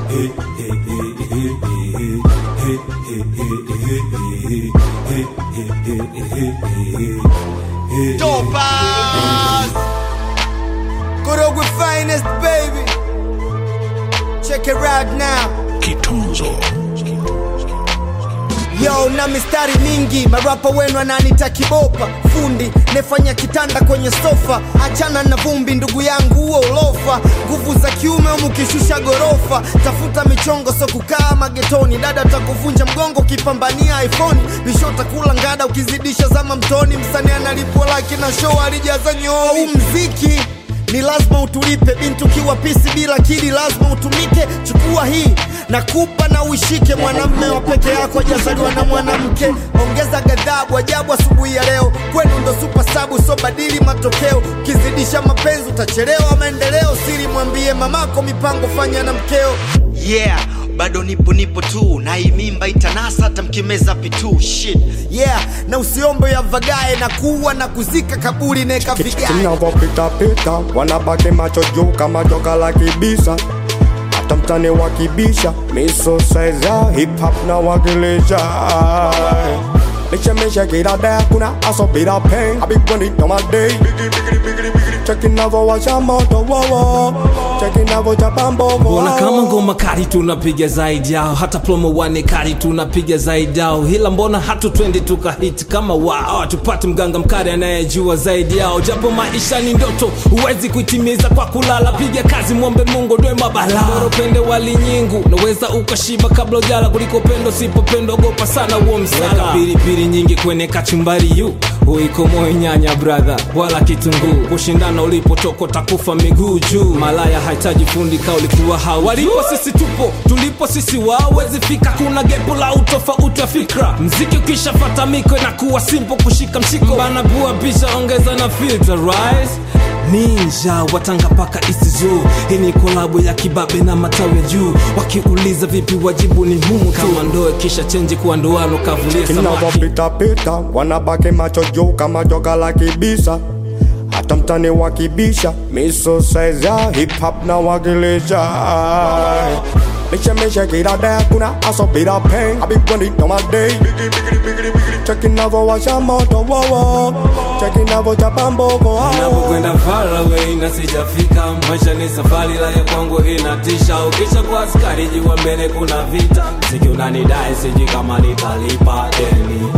Dopas. Korogwe finest baby. Check it right now. Kitunzo. Yo na mistari mingi, marapa wenu ananita kibopa, fundi nefanya kitanda kwenye sofa, achana na vumbi ndugu yangu, huo ulofa, nguvu za kiume umukishusha gorofa, tafuta michongo so kukaa magetoni, dada takuvunja mgongo ukipambania iPhone, bisho takula ngada ukizidisha zama mtoni, msanii analipwa laki na show alijaza nyoo, huu mziki ni lazima utulipe bintu kiwa pisi bila kili lazima utumike chukua hii nakupa na uishike mwanamme wa peke yako ajazaliwa na mwanamke ongeza ghadhabu ajabu asubuhi ya leo kwenu ndo supa sabu so badili matokeo ukizidisha mapenzi utachelewa maendeleo siri mwambie mamako mipango fanya na mkeo yeah bado nipo nipo tu na hii mimba itanasa hata mkimeza pitu shit yeah na usiombe ya vagae na kuwa na kuzika kaburi neka vigae tunavyopitapita wanabaki macho juu kama joka la kibisa hata mtani wakibisha miso size ya hip hop na wakilisha Nishemisha kila day kuna aso bila pain I be running on my day Checking navo washa moto wowo Checking navo chapa mbogo Mbona kama ngoma kali tunapiga zaidi yao, hata promo wane kali tunapiga zaidi yao, ila mbona hatu twendi tukahiti kama wao, tupate mganga mkali anayejua zaidi yao, japo maisha ni ndoto, huwezi kuitimiza kwa kulala. Piga kazi, mwombe Mungu ndoe mabala, bora upende wali nyingu, naweza ukashiba kabla ujala, kuliko pendo sipopendo, ogopa sana huo msala. Weka pilipili nyingi kwenye kachumbari yu uiko moyo nyanya brother, wala kitunguu, kushindana ulipotoka takufa miguu juu. Malaya hahitaji fundi ka ulikuwa hau walipo sisi tupo tulipo sisi wawezi fika, kuna gepo la utofauti wa fikra. Mziki ukishafata miko inakuwa simple kushika mshiko, bana bua pisha ongeza na filter rise ninja watanga paka isizo hii ni kolabo ya kibabe na matawi ya juu wakiuliza vipi wajibu ni humu tu kama ndoe kisha chenji kuwa ndoano kavulia samaki Inavyopitapita wanabaki macho juu kama joka la kibisa hata mtani wakibisha miso size ya hip hop na wakilisha Nishemisha kila day kuna aso bila pain I be running on my day Checking navo washa moto wowo Checking navo chapa mbogo napokwenda far away na sijafika maisha ni safari la ya kwangu inatisha ukisha kwa askari jua mbele kuna vita mziki unanidai siji kama nitalipa deni